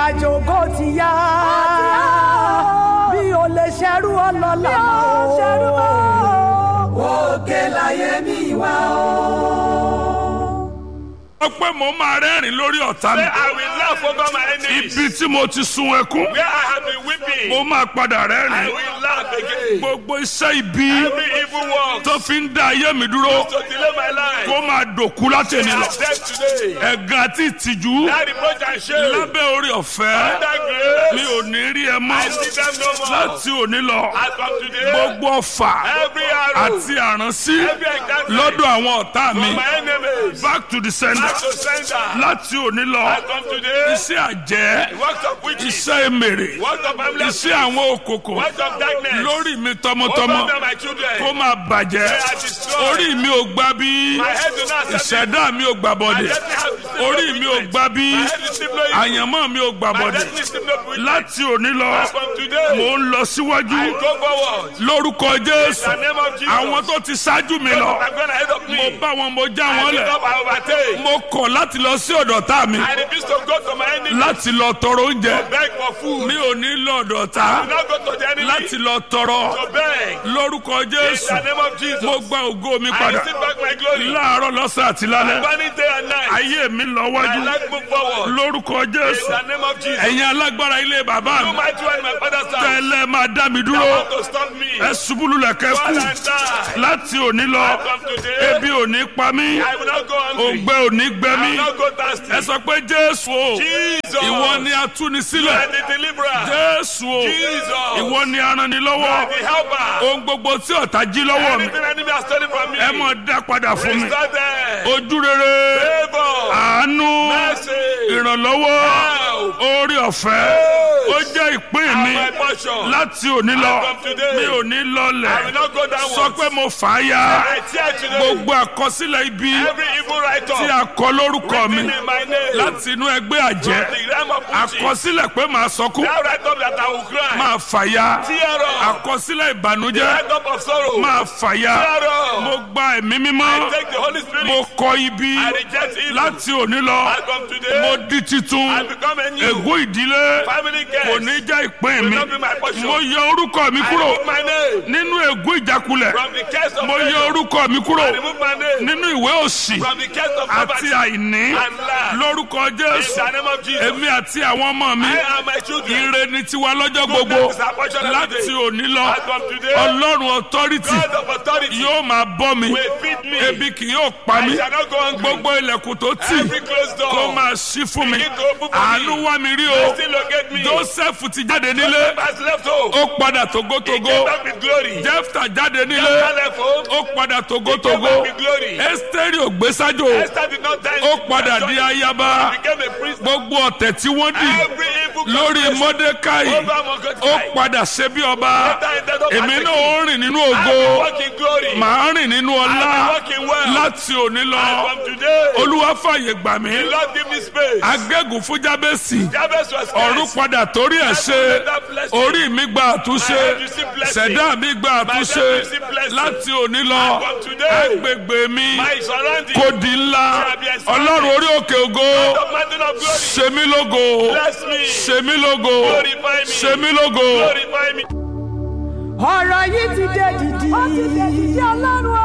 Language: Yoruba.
àjò kò ti yá bí o lè ṣerú ọlọ́lá o òkè láyé mi wá o. sọ pé mo máa rẹ́rìn lórí ọ̀tá mi. Say, I will laugh over my enemies. ibi tí mo ti sun ẹkún. Where I have been weeping, mo máa padà I rẹ́rìn. will laugh again. gbogbo iṣẹ́ ibi Every evil work tó fi ń dá ayé mi dúró to delay my life, kó máa dòkú láti they ènìyàn are lọ. dead today. ẹ̀gàn àti ìtìjú That reproach and shame, lábẹ́ orí ọ̀fẹ́ that mi grace, ò ní rí ẹ mọ́ I see them no more. láti òní lọ. As from today, gbogbo ọfà every arrow, àti àránsí every encounter lọ́dọ̀ àwọn ọ̀tá mi from my enemies, back to the sender back to center. láti òní lọ. As from today, iṣẹ́ àjẹ́ works of witches, iṣẹ́ èmèrè works of family, iṣẹ́ àwọn òkòkò works of darkness, lórí mi over tọmọtọmọ them, my children. kó máa bàjẹ́ They are destroyed. orí mi ò gbà bí My head do not accept it. ìṣẹ̀dá mi ò gbà My bọ̀dẹ̀ destiny has received no orí mi ò witness. gbà bí My head is no evil. àyànmọ́ mi ò gbà My bọ̀dẹ̀ destiny is no witness. láti òní lọ As from today, mò ń lọ síwájú I go forward. lórúkọ jésù In the name of Jesus. àwọn tó ti ṣáájú mi lọ I'm going ahead of mo me. bá wọn mo já I wọn pick lẹ̀ up, I overtake. mo kọ̀ láti lọ sí ọ̀dọ̀ tá mi I refuse to go to my enemy. láti lọ tọrọ oúnjẹ Beg for food. mi ò ní lọ ọ̀dọ̀ tá Do not go to the enemy. láti lọ tọrọ To beg. lórúkọ In jésù the name of Jesus. mo gba ògo mi I padà receive back my glory. láàárọ̀ lọ́sàn àti lálẹ́ Burning day and night. ayé mi lọ My wájú life move forward. lórúkọ In jésù the name of Jesus. ẹ̀yin alágbára ilé bàbá You mi might one my father's house. tẹ́lẹ̀ máa dá mi You dúró want to stop me. ẹ ṣubú lulẹ̀ Fall kẹ́kù and die. láti òní lọ From today, ebi ò ní pa mí I will not go hungry. òǹgbẹ ò ní gbẹ I mí will not go thirsty. ẹ sọ pé jésù o Jesus. ìwọ ni You atúnisílẹ̀ are the deliverer. jésù o Jesus. ìwọ ni You are aranilọ́wọ́ the helper. ohun gbogbo tí ọ̀tá jí lọ́wọ́ mi Anything enemy has stolen from me. ẹ mọ̀ dá padà fún mi Restore them. ojú rere Favor. àánú Mercy. ìrànlọ́wọ́ Help. orí ọ̀fẹ́ ó jẹ́ ìpín mi My portion. láti òní lọ From today, mi ò ní I will lọlẹ̀ not go downwards. sọ pé mo fà á ya I tear today. gbogbo àkọsílẹ̀ ibi Every evil write tí up. a kọ lórúkọ mi Written in my name. láti inú ẹgbẹ́ àjẹ́ The realm of witches. àkọsílẹ̀ pé màá sọkún That write up that I will cry. máa fà ya Tear up. àkọsílẹ̀ ìbànújẹ́ Write up of sorrow. máa fà ya Tear up. mo gba ẹ̀mí mímọ́ Take the Holy Spirit. mo kọ ibi I reject evil. láti òní lọ I come today. mo di titun I become a new ègún ìdílé family kò guest. ní jẹ́ ìpín Will mi not be my portion. mo yọ orúkọ mi I kúrò remove my name nínú ègún ìjákulẹ̀ from the case of mo yọ failure. orúkọ mi kúrò I remove my name nínú ìwé òsì from the case of àti poverty àìní and lack. lórúkọ In jésù the name of Jesus. èmi àti àwọn ọmọ mi I and my children. ire ni tiwa lọ́jọ́ gbogbo Goodness is our portion every láti day. òní lọ As from today, ọlọ́run authority God of authority yóò máa bọ́ mi will feed me. ebi kì yóò pa I mí shall not go hungry. gbogbo ilẹ̀kùn tó tì Every closed door. kó máa ṣí fún mi Begin to open for àánú me. wá mi rí o Still locate me. joseph ti jáde nílé has left home. ó padà He togotogo came back with glory. jefta jáde nílé Esther left home. ó padà He came togotogo back with glory. esteri ògbésájò Esther did not die. ó padà di ayaba He became a priest. gbogbo ọ̀tẹ̀ tí wọ́n dì Every evil lórí conspiracy mọ́dékáì over Mordecai. ó padà ṣe bí ọba Esther ended up èmi as a náà king. ó rìn nínú I ògo will walk in glory. màá rìn nínú ọlá I will walk in wealth. láti òní lọ And from today, olúwa fàyè gbà mí the Lord give me space. agégùn fún jábẹ́sì Jabez was ọ̀run cursed. padà torí ẹ̀ ṣe orí mi gba àtúnṣe ṣẹ̀dá mi gba àtúnṣe láti òní lọ From today, agbègbè mi my surrounding. kò di ńlá ọlọ́run orí òkè ògo The mountain of glory. ṣe mí lógo Bless me. ṣe mí lógo Glorify me. ṣe mí lógo. Glorify me. ọ̀rọ̀ yìí ti dé dìdì. ó ti dé dìdì ọlọ́run